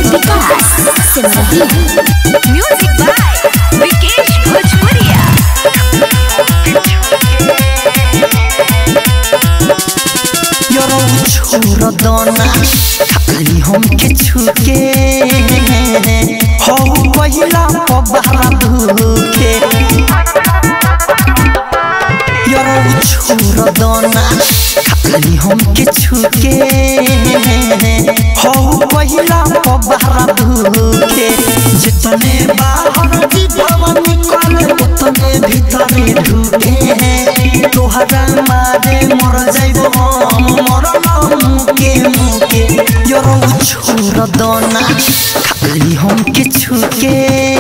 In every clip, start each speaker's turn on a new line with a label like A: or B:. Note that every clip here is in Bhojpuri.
A: Vikas Simrahi
B: music by Vikesh भोजपुरिया
C: यरो छोड़ दोना खाली हम के छुके हो पहिला पबारा धुके यरो छोड़ दोना खाली हम के छुके हो पहिला पबारा धुके जितने बाहर जीवन निकले उतने भीतरे ढुके तोहरा मारे मर जाइब हम मरल मुके मुके यरो छोड़ दोना खाली हम के छुके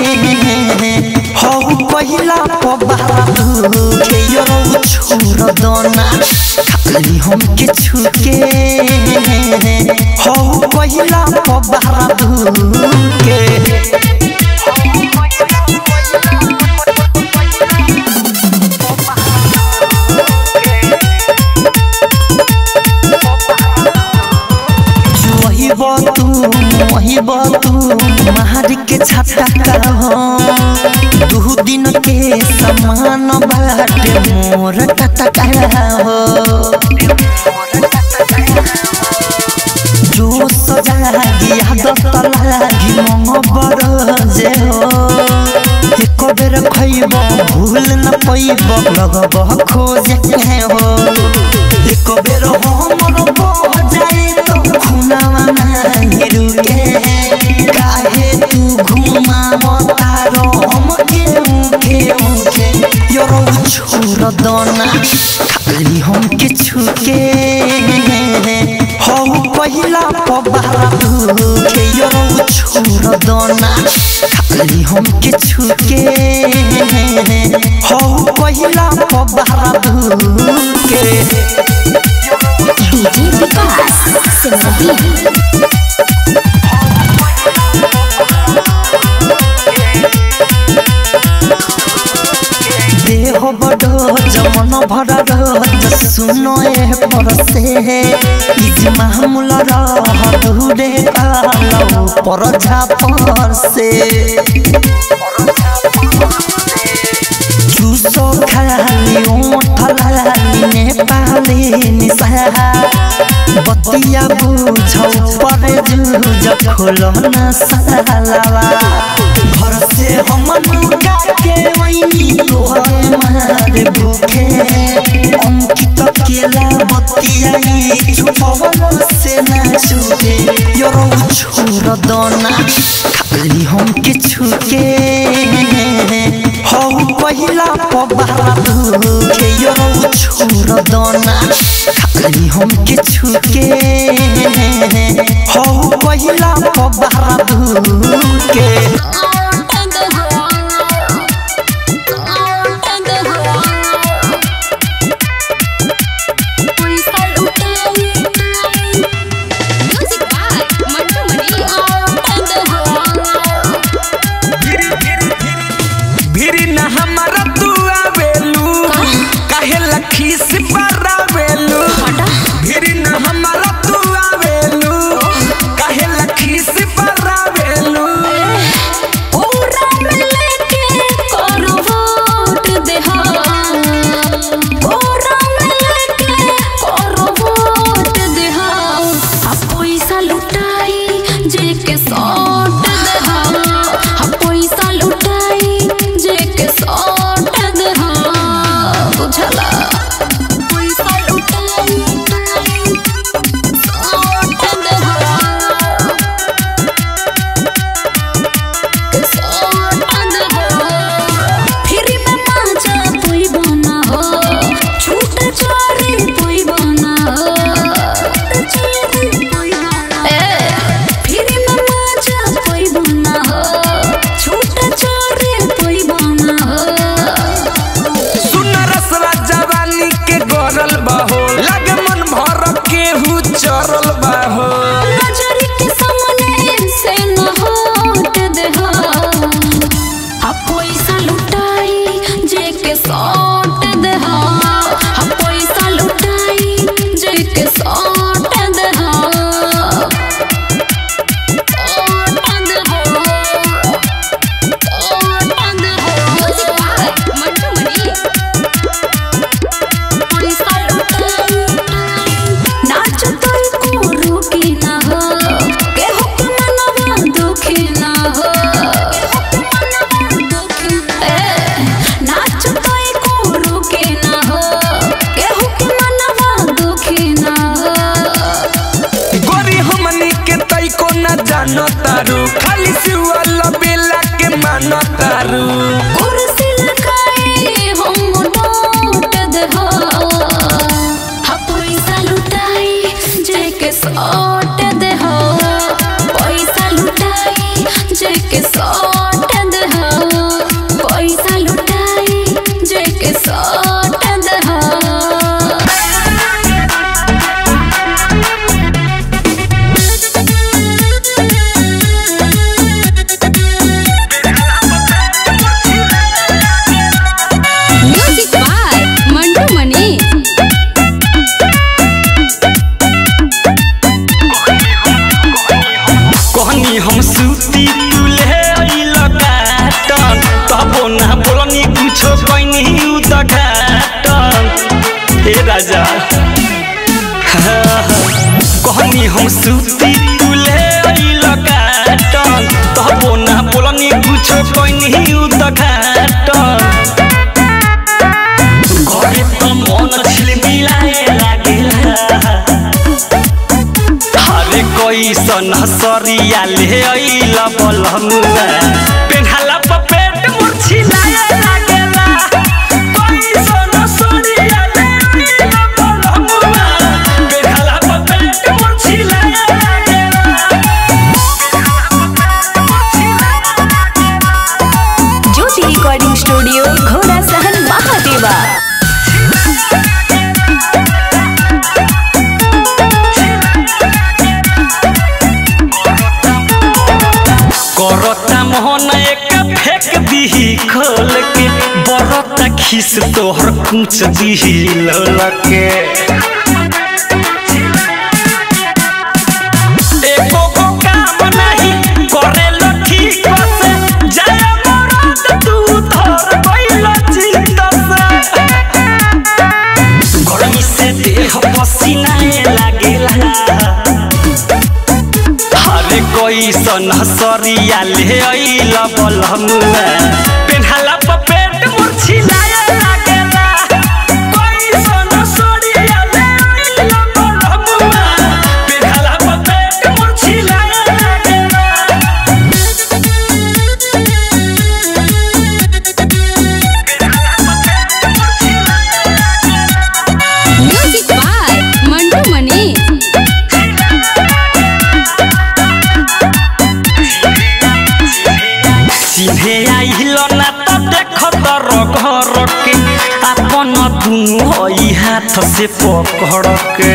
C: हो पहिला पबारा धुके यरो छोड़ दोना खाली हम के छुके हो पहिला पबारा धुके वहीब तू वहीब तू महारी के छाता का हो दू दिन के समान बाटे मोर टाटा का हो जो सजागी आदत लागी मंग बर जे हो एक बेर खइब भूल न पैब लगब खोजे के हो एक बेर हमर बह जाए तो खुनावा नाही रुके काहे तू घुमाव तारो हम के मुखे मुखे यरो छोड़ दोना खाली हम के छुके हो पहिला पबारा धुके यरो छोड़ दोना खाली हम के छुके हो पहिला पबारा धुके
A: डीजे विकास सिमरही
C: देह बडो जमन भर सुनो ए परसे इज मामूल रह दूरे कालो पर झापर से चूसो खाली ओठ लाली नेपाली निशा बतिया बुझौ पर जुझ खोलो न सालावा घर से हम मुका के वही तोहरे मारे भूखे अंकित केला बतिया ई छुपवल से ना छूटे यरो छोड़ दोना खाली हम के छुके हो पहिला पबारा धुके यरो छोड़ दोना खाली हम के छुके हो पहिला पबारा धुके
B: म्यूजिक बाय मंटू मनी
D: भिरी न हमारा तू आवेलू काहे लखी से बरावेलू भिरी न हमारा तू आवेलू काहे लखी से बरावेलू जानो तारू खाली सिवाल बेला के मानो तारू
B: कुर्सी लगाए हम लौट दे हो हा पैसा लुटाई जेके सौट दे हो पैसा लुटाई जेके सौट दे हो पैसा लुटाई जेके सौट दे हो म्यूजिक बाय मंटू मनी
D: कहनी हम सूती तुले लगाटन तबो ना बोलनी कुछो कहनी उदघाटन हे राजा कहनी हम सूती तुले लगाटन तबो ना बोलनी कुछो कहनी उदघाटन घरे त मन छिलमिलाए लागेला हरे कैसन सरिया ले अइल बलमुआ पेन्हाला प पेट मुर्छिलाए लागेला कैसन सरिया ले अइल बलमुआ पेन्हाला प पेट मुर्छिलाए लागेला
A: ज्योति रिकॉर्डिंग स्टूडियो घोड़ा सहन महादेवा
D: करता मोहन एक फेंक दीही खोल के बरता खिस तोहर कुछ दीही ललके एको को काम नहीं करेलो ठीक से जय मरद तू धर गइल चित्त से गर्मी से देह पसीनाए लागेला हरे कैसन सरिया ले अइल बलमुआ पेन्हाला प पेट मुर्छिलाए लागेला कैसन सरिया ले अइल बलमुआ पेन्हाला प पेट मुर्छिलाए लागेला
B: म्यूजिक बाय मंटू मनी
D: चिन्हे आइल ना त देख तर घर के अपन दुनु हई हाथ से पकड़ के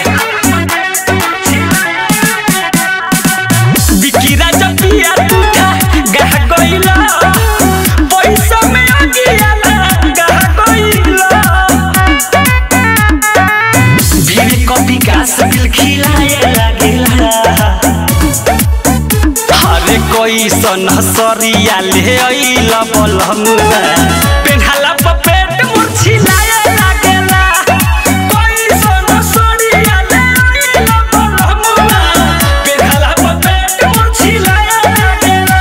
D: बिकिरा जपिया टूटा गह गइला पैसा में आगिया गह गइला भीड़ को विकास दिल खिलाए लागेला हरे कैसन सरिया ले अइल बलमुआ पेन्हाला प पेट मुर्छिलाए लागेला कैसन सरिया ले अइल बलमुआ पेन्हाला प पेट मुर्छिलाए लागेला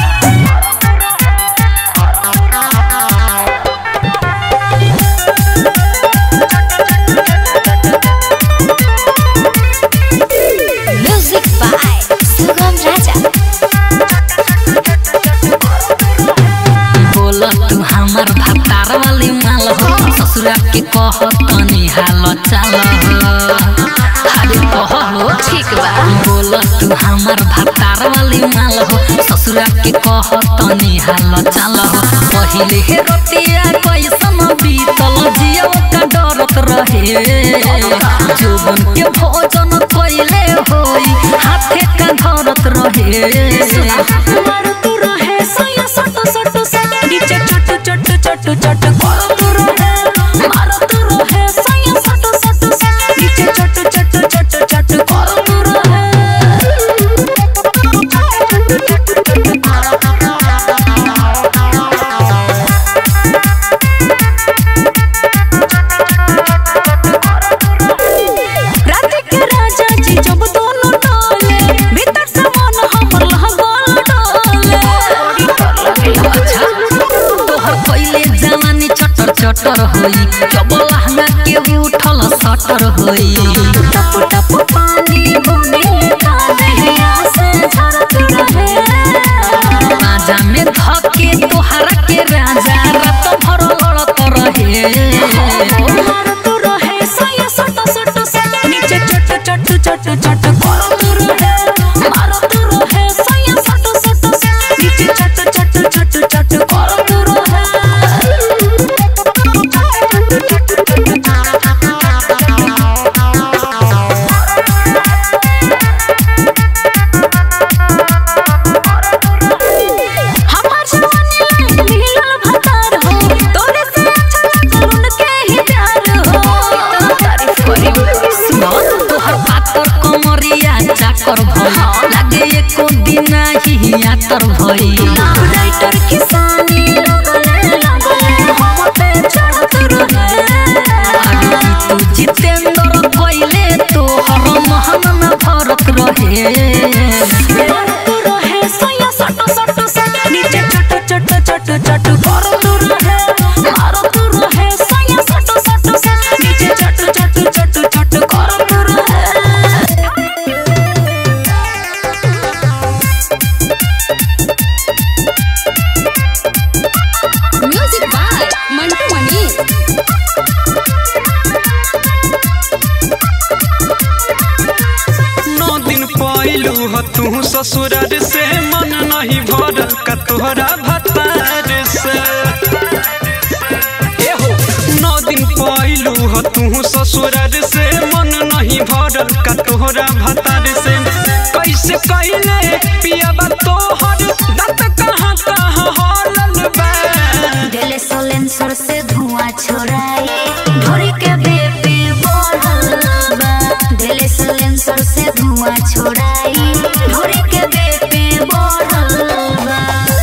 A: म्यूजिक बाय सुगम राजा
E: बोल तू हमर भतार वाली माल हो ससुरा के कह तनी हाल चाल हो अरे कह हो
B: ठीक बा
E: बोल तू हमर भतार वाली माल हो ससुरा के कह तनी हाल चाल हो पहिले हे रतिया कैसन बीतल जियो का डरत रहे जोबन के भोजन कैले होई हाथे का धरत रहे
A: मारत रहे सया सट सट सट नीचे चट चट चट चट करत रहे मारत रहे सया सट सट सट नीचे चट चट चट चट करत रात के राजा जी जब दोनों डोले भीतर से मन हमर लहगोल डोले
E: अच्छा तोहर पहिले जवानी चटर चटर होई जब लहंगा के उठल सटर होई
A: टप टप पानी बुनी का दहिया से झर
E: तोहर पातर कमरिया चाकर भई लागे एको दिन ही यातर भई
A: राइटर किसानी लगले लगले हम पे चढ़त रहे
E: अरे तू जितेंद्र कोइले तोहर महन न भरत रहे
A: करत रहे सैया सट सट सट नीचे चट चट चट चट करत रहे मारत रहे सैया सट सट सट नीचे चट चट चट चट करत रहे
B: म्यूजिक बाय मंटू मनी
D: नौ दिन पहलू ह तू ससुरार से मन नहीं भरल का तोहरा भतार से ए हो नौ दिन पहलू ह तू ससुरार से मन नहीं भरल का तोहरा भतार से कैसे कैले पियाबा तोहर दत कहाँ कहाँ हलल बा
A: दिल सोलेंसर से धुआं छोड़ाई ढोरी के बेबी बढ़ल बा दिल सोलेंसर से धुआं छोड़ाई ढोरी के बेबी बढ़ल बा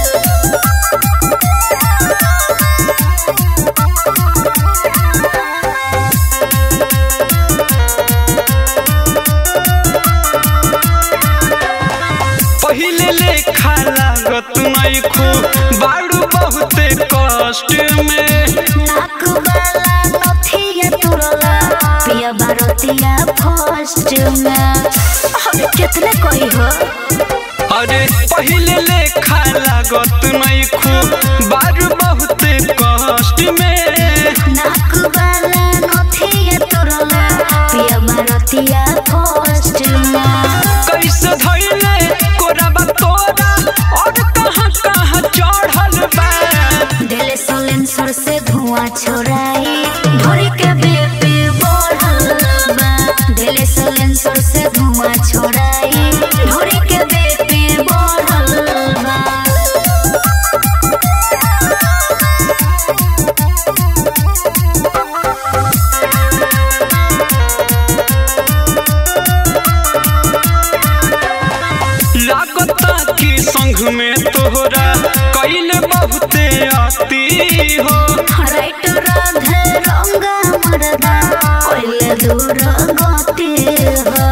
D: पहिले लेखा लागत नहीं खू बाड़ू बहुते कष्ट में
A: नाक वाला नथिया तुरला पिया बारतिया फर्स्ट में अरे कितने कोई हो
D: अरे पहिले लेखा लागत नहीं खू बाड़ू बहुते कष्ट में
A: नाक वाला नथिया तुरला पिया बारतिया फर्स्ट में
D: कैसे धैले कोराबा तोरा और कहाँ कहाँ चढ़ल बा
A: दिल सोलेंसर से धुआं छोड़ाई ढोरी के बेबी बढ़ल बा दिल सोलेंसर से धुआं छोड़ाई ढोरी के बेबी बढ़ल बा
D: लागता कि संग में तोहरा कैले बहुते आती हो
A: राइट राधे रंगा मरदा कोइले दूर गति हो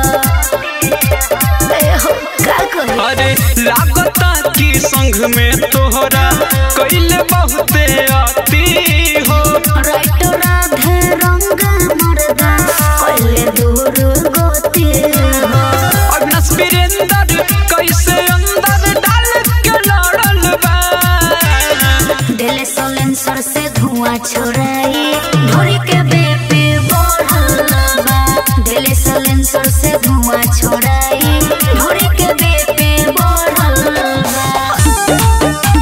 A: ए हो का कही
D: अरे लागता कि संग में तोहरा कैले बहुते आती हो
A: राइट राधे रंगा मरदा कोइले दूर गति हो
D: अविनाश वीरेंद्र कैसे अंदर डाल के लड़ल बा
A: दिल सोलेंसर से धुआं छोड़ाई ढोरी के बेबी बढ़ल बा दिल सोलेंसर से धुआं छोड़ाई ढोरी के बेबी बढ़ल बा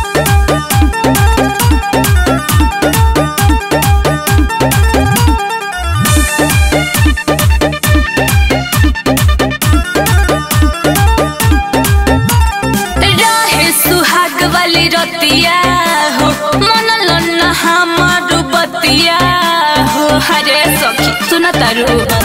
B: रहे सुहाग वाली रतिया हो मन लन्न हमार बतिया हो हरे सखी सुन तारू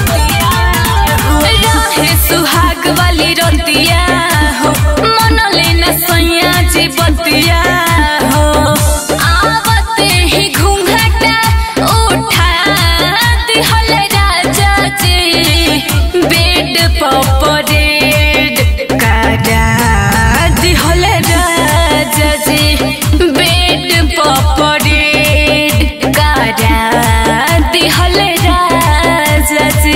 B: रहे सुहाग वाली रतिया हो मन लेना सैया जी बतिया हो आवते ही घूंघटा उठा दिहल राजा जी बेड पपरेड कारा दिहल राजा जी बेड पपरेड कारा दिहल राजा जी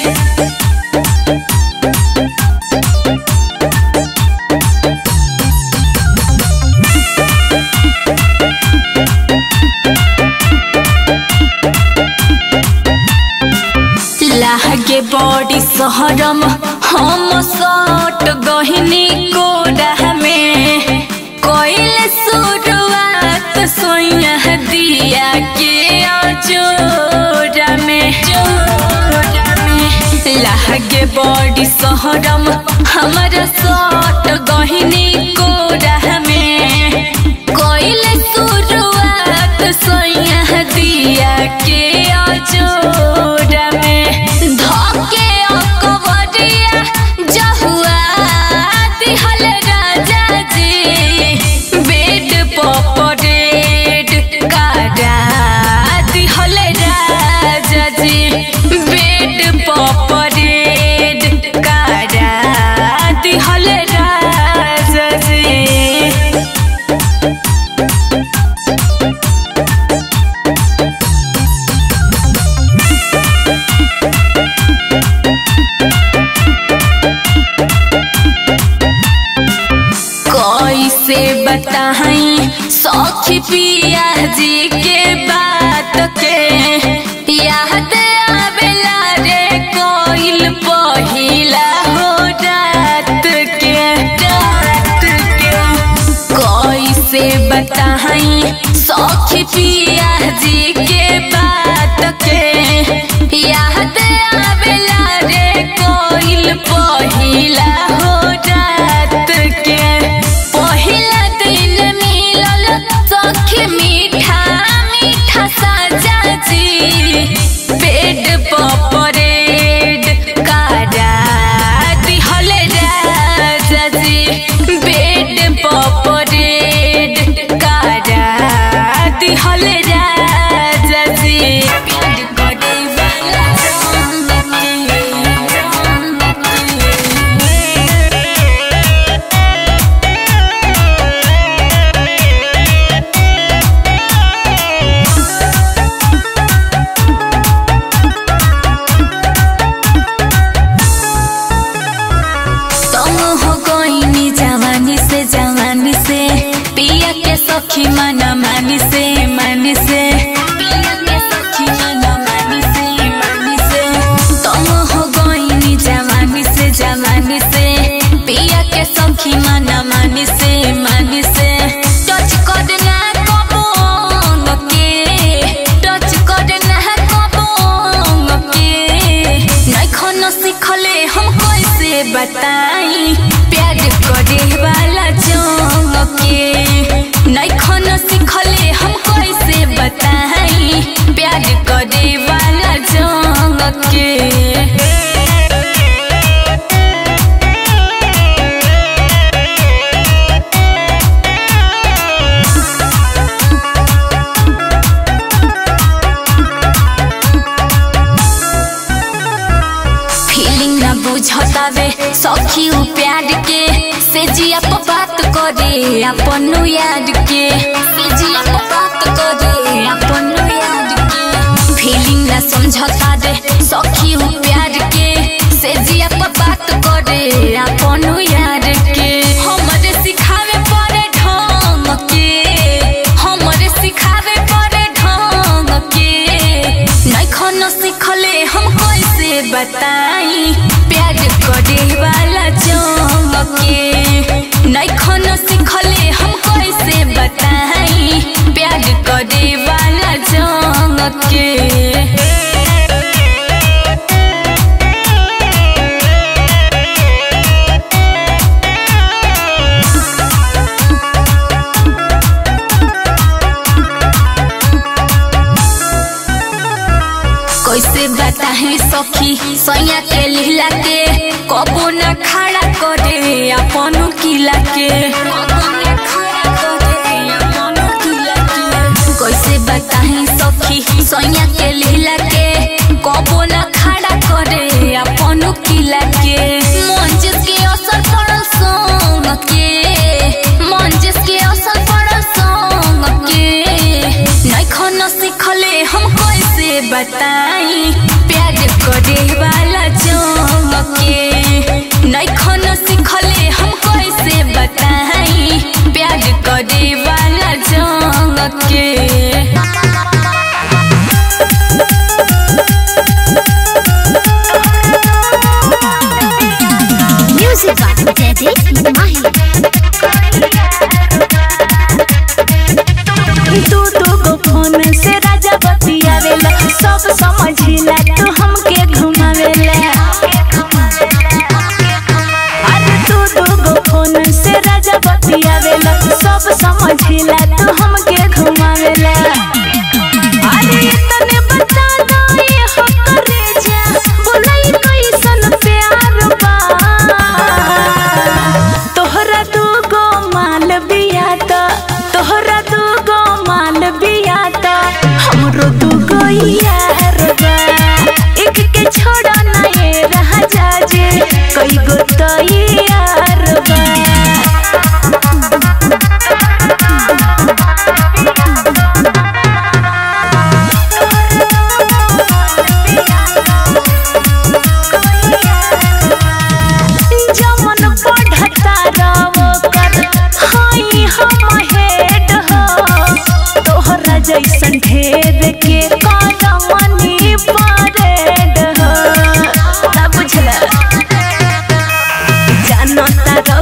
B: लागे बड़ी सहरम हम सट गहिनी कोडा में कोइल शुरुआत सोया दिया के अजोरा में जोरा में लागे बड़ी सहरम हमारा सट गहिनी कोडा में कोइल शुरुआत सोया दिया के अजोरा में धक सखी पिया जी के बात के याद आवेला रे कोइल पहिला हो रात के रात के कैसे बताई सखी पिया जी के बात के याद आवेला रे कोइल पहिला हो रात के पहिला दिन मिलल सखी मीठा मीठा साजा जी पेट पपरेड कारा दिहल राजा जी बेड पपरेड कारा दिहल राजा जी प्यार करे वाला तुम हो कोई जवानी से जवानी से पिया के सखी मना मानी से मानी से पिया के सखी मना मानी से मानी से तुम हो कोई जवानी से जवानी से पिया के सखी मना मानी से मानी से टच कर ना कबोंग के टच कर ना कबोंग के नखन सिखले हम कैसे बताई प्यार करे वाला जोंग के नखन सिखले हम कैसे बताई प्यार करे वाला जोंग के फीलिंग ना बुझतावे सखी उ प्यार के से जिया पर बात करे अपन याद के से जिया पर बात करे अपन याद के फीलिंग ना समझता दे सखी उ प्यार के से जिया पर बात करे अपन याद के हमरे सिखावे पड़े ढंग के हमरे सिखावे पड़े ढंग के नखन सिखले हम कैसे बताई प्यार करे वाला जोंग के नखन सिखले हम कैसे बताई प्यार करे वाला जोंग के कैसे बताहे सखी सैया के लीला के कबो न खड़ा करे अपन किला के कबो न खड़ा करे अपन किला के। कैसे बताहे सखी सैया के लीला के कबो न खड़ा करे अपन किला के मंजिस के असर पड़ल संग के मंजिस के असर पड़ल संग के नखन सिखले हम कैसे बताई प्यार करे वाला जोंग के नखन सिखले हम कैसे बताई प्यार करे वाला जोंग के
F: Music by Daddy Mahi.
A: तू दू गो फोन से राजा बतियावेला सब समझिला तू हमके घुमावेला अरे तू दू गो फोन से राजा बतियावेला सब समझिला तू हमके घुमावेला अरे इतने बता दो ये हो करे जा बोलाई कैसन प्यार बा तोहरा दू गो माल बिया त तोहरा दू गो माल बिया त हमरो दू गो यार बा एक के छोड़ा ना ये रह जा जे कई गो तो यार बा जमन पढ़ता रहो कर हाई हम हेड हो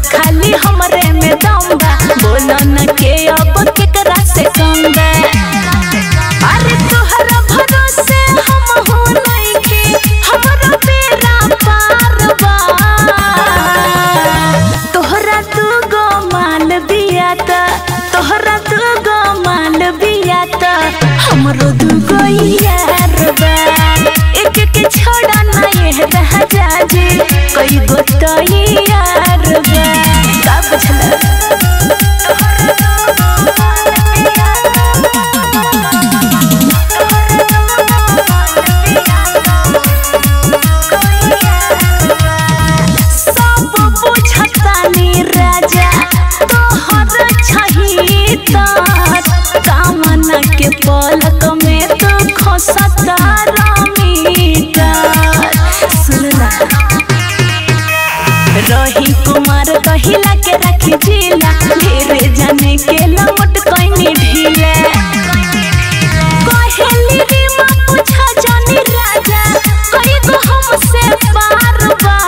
A: खाली हमरे में दम बा बोलो न के अब केकरा से कम बा अरे तोहरा भरोसे हम हो नइखे हमरा बेड़ा पार बा तोहरा तू गो माल बिया त तोहरा तू गो माल बिया त हमरो दू गो यार बा एक के छोड़ा ना ये रह जाजे कई गो तो यार बा का बुझला सब बुझतानी राजा तोहर छही त कामना के पलक में तो खसता रमीटा सुनला रही कुमार कहिला के रखी जिला ढेरे जाने के लमट कइनी ढीला कहेली रे माँ पूछा जानी राजा कई गो हमसे पार बा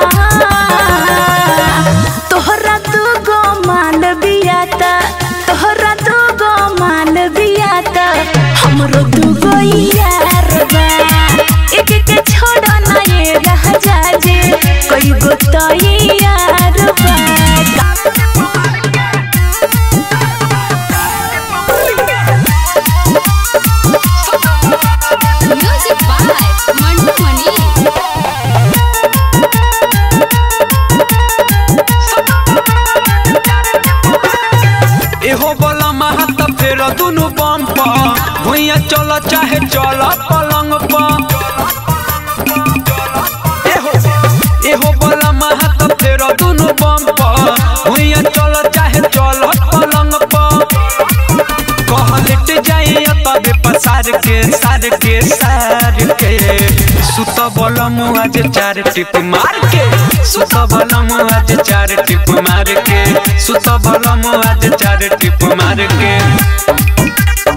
A: तोहरा तू गो मान बिया त तोहरा तू गो मान बिया त हमरो दू गो यार बा एक के छोड़ो ना ये रह जाजे कई गो तो यार बा
B: म्यूजिक बाय मंटू मनी
D: एहो बोला महत फेर दुनु बम पर भुइया चल चाहे चल पलंग पर एहो एहो बोला महत फेर दुनु बम पर भुइया चल चाहे चल पलंग पर कह लेट जाई तबे पसार के सार के सार के सुत बलम आज चार टिप मार के सुत बलम आज चार टिप मार के सुत बलम आज चार टिप मार के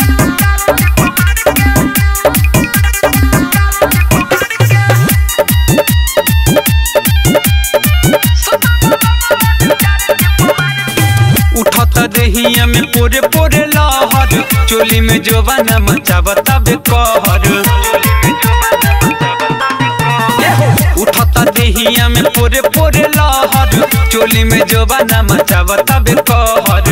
D: उठत देहिया में पोरे पोरे लहर चोली में जोबाना मचावता बे कहर उठत देहिया में पोरे पोरे लहर चोली में जोबाना मचावता बे कहर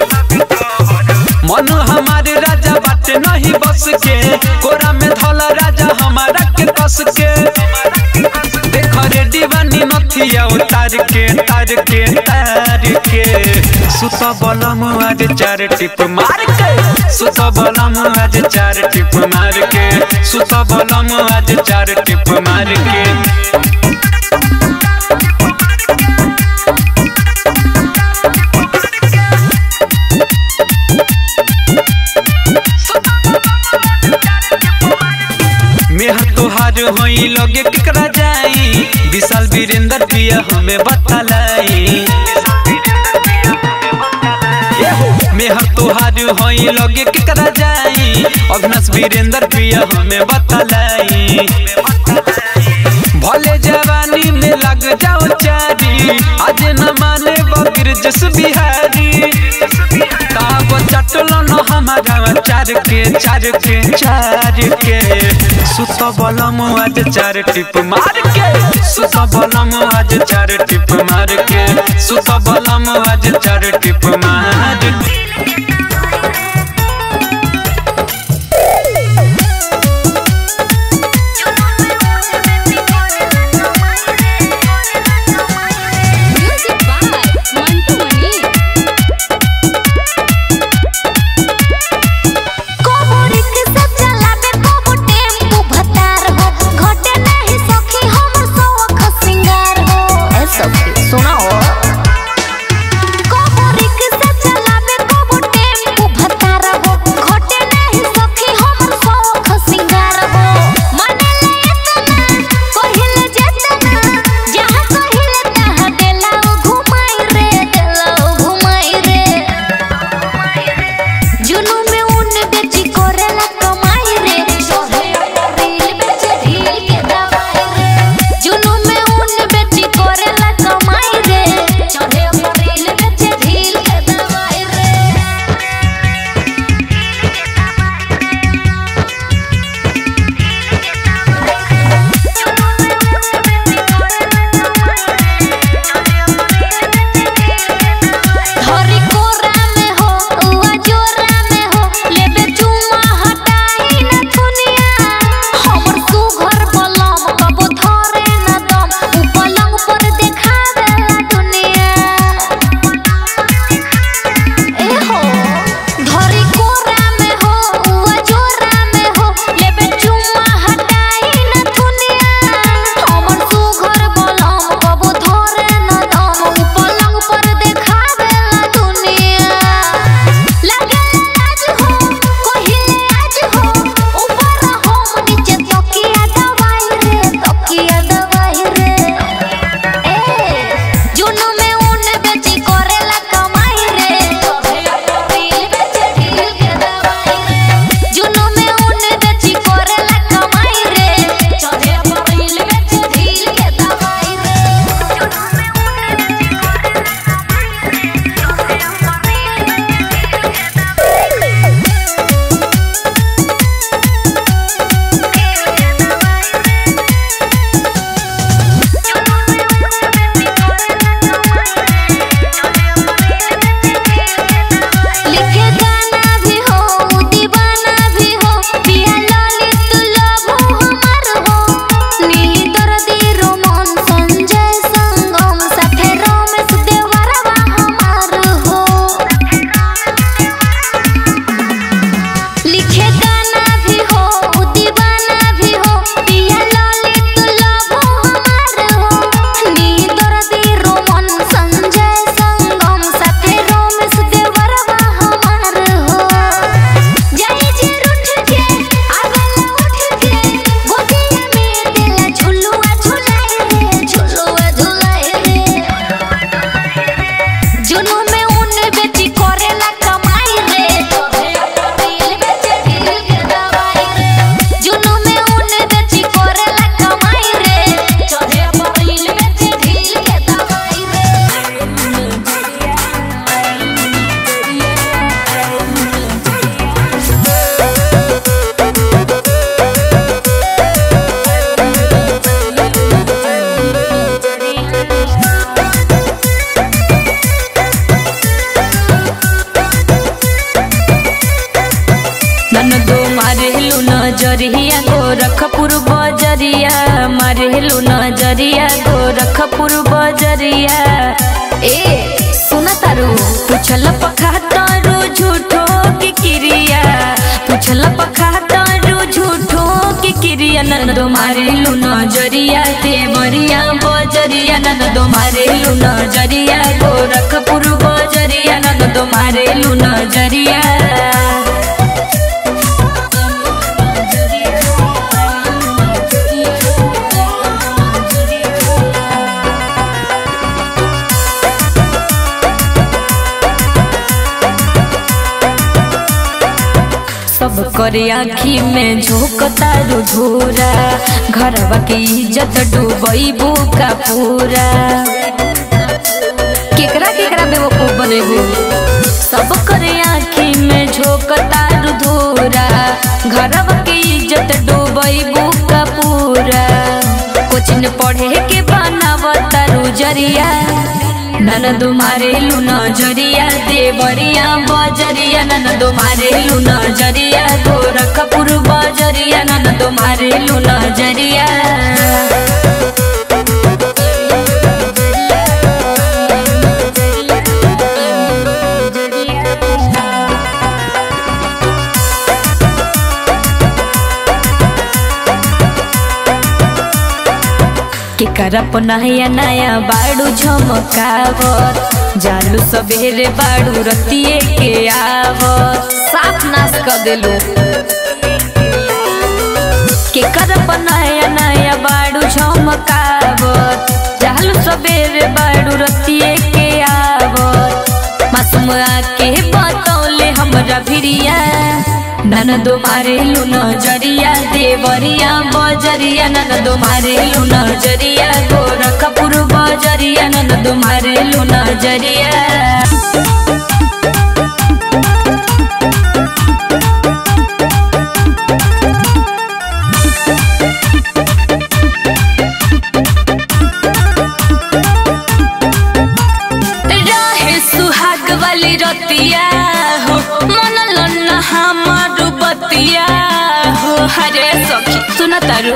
D: मन हमारे राजा बाटे नहीं बस के कोरा में धला राजा हमारा के कस के देख रे दीवानी नथिया उतार के तार के तार के सुत बलम आज चार टिप मार के सुत बलम आज चार टिप मार के सुत बलम आज चार टिप मार के मेहर तोहार होई लगे केकरा जाई विशाल वीरेंद्र पिया हमें बतलाई मेहर तोहार होई लगे केकरा जाई अविनाश वीरेंद्र पिया हमें बतलाई भले जवानी में लग जाओ चारी आज न माने बबीर जस बिहारी ताब चटलो न हमारा चार के चार के चार के सुत बलम आज चार टिप मार के सुत बलम आज चार टिप मार के सुत बलम आज चार टिप मार के
B: म्यूजिक बाय मंटू मनी
F: कोबो रिक्शा चलाबे कोबो टेम्पू भतार हो घटे नहीं सखी हमर सौख सिंगार हो ए सखी सुनाओ कोबो रिक्शा चलाबे कोबो
B: नजरिया गोरखपुर बजरिया मारेलू नजरिया गोरखपुर बजरिया ए सुना तारू पूछल पखा तारू झूठो की क्रिया पूछल पखा तारू झूठो की क्रिया नंदो मारेलू नजरिया देवरिया बजरिया नंदो मारेलू नजरिया गोरखपुर बजरिया नंदो मारेलू नजरिया सब करे आखी में झोंकता रुझोरा घरवा के इज्जत डूबैबू का पूरा केकरा केकरा बेवकूफ बनेबू सब करे आखी में झोंकता रुझोरा घरवा के इज्जत डूबैबू का पूरा कोचिन पढ़े के बनावता रुजरिया ननद मारेलू नजरिया देवरिया बजरिया ननद मारेलू नजरिया गोरखपुर बजरिया ननद मारेलू नजरिया के करप नया नया बाड़ू झमकावत जालू सवेरे बाड़ू रतिए के आवत साफ नाश कर देलू के करप नया नया बाड़ू झमकावत जालू सवेरे बाड़ू रतिए के आवत मासूम आके बतौले हमरा भिरिया ननदो मारेलू नजरिया देवरिया बजरिया ननदो मारेलू नजरिया गोरखपुर बजरिया ननदो मारेलू नजरिया रहे सुहाग वाली रतिया हो मन लन्न हमार बतिया हो हरे सखी सुन तारू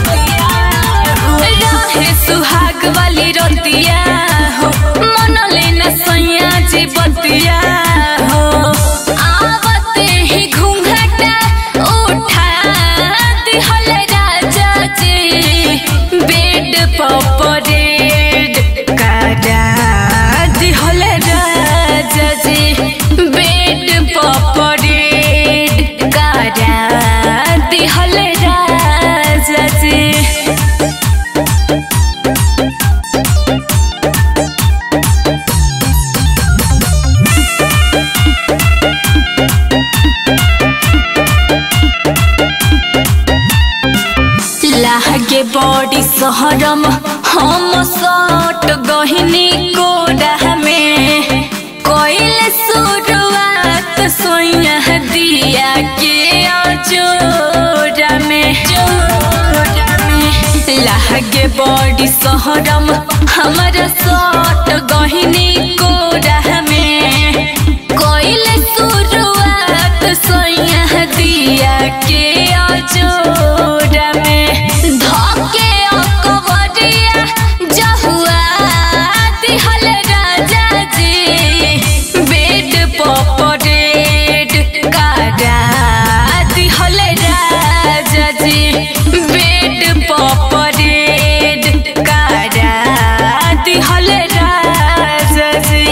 B: रहे सुहाग वाली रतिया हो मन लेना सैया जी बतिया हो आवते ही घूंघटा उठा दिहल राजा जी बेड पर परेड करा दिहल राजा जी बेड पर परेड करा दिहल राजा जी लागे बॉडी सहरम हम सट गहिनी कोडा में कोइल शुरुआत सोया दिया के अजोरा में जोरा में लागे बॉडी सहरम हमारा सट गहिनी कोडा में कोइल शुरुआत सोया दिया के अजोरा में धके अकबरिया जहुआ दिहल राजा जी बेड पर परेड करा दिहल राजा जी बेड पर परेड करा दिहल राजा जी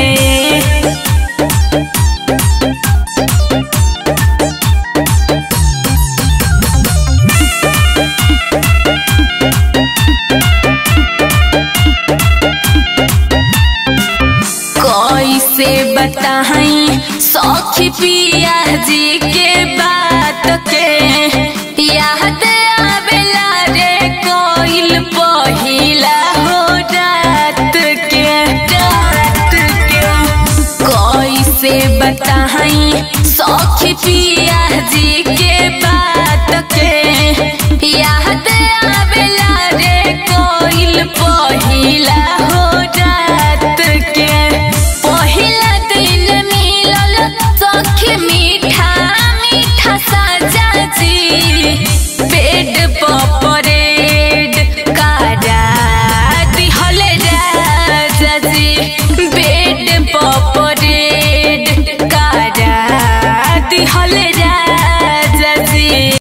B: कैसे बताई सखी पिया जी के बात के याद आवेला रे कोइल पहिला हो रात के रात के कैसे बताई सखी पिया जी के बात के याद आवेला रे कोइल पहिला हो रात के पहिला दिन मिलल सखी मीठा मीठा साजा जी बेड पपरेड कारा दिहल